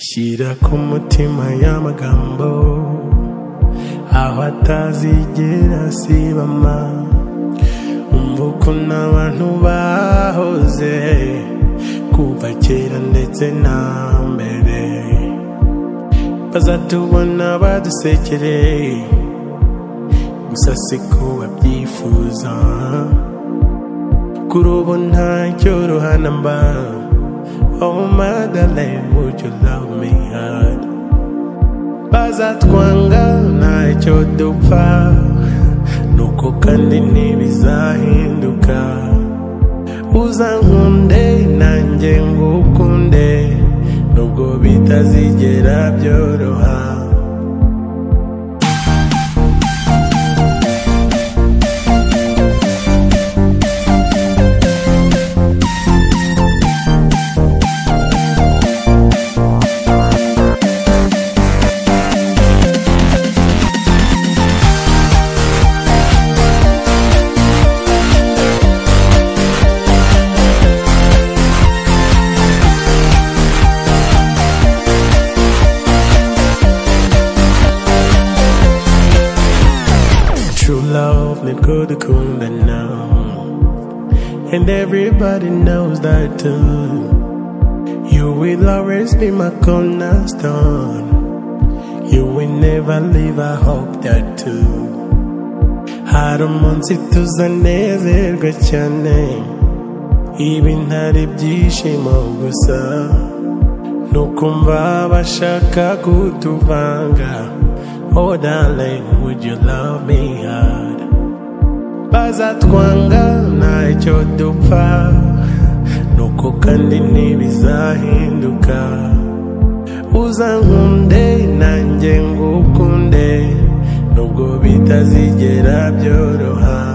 shyira ku mutima y'amagambo aho atazigera asibama umva ukuntu abantu bahoze kuva kera ndetse na mbere bazatubona badusekereye gusa si ko babyifuza kuri ubu nta cyorohana mba Oh Madeleine, would you love me hard? Bazatwanga ntacyo dupfa nuko kandi ntibizahinduka uzankunde nanjye ngukunde nubwo bitazigera byoroha True love ni ko dukundana And everybody knows that too You will always be my cornerstone You will never leave, I hope that too Hari umunsi tuzanezerwa cyane Ibi ntari byishimo gusa Nukumva bashaka kutuvanga Oh darling, would you love me hard? Bazatwanga ntacyo dupfa Nuko kandi ntibizahinduka Uzankunde nanjye ngukunde Nubwo bitazigera byoroha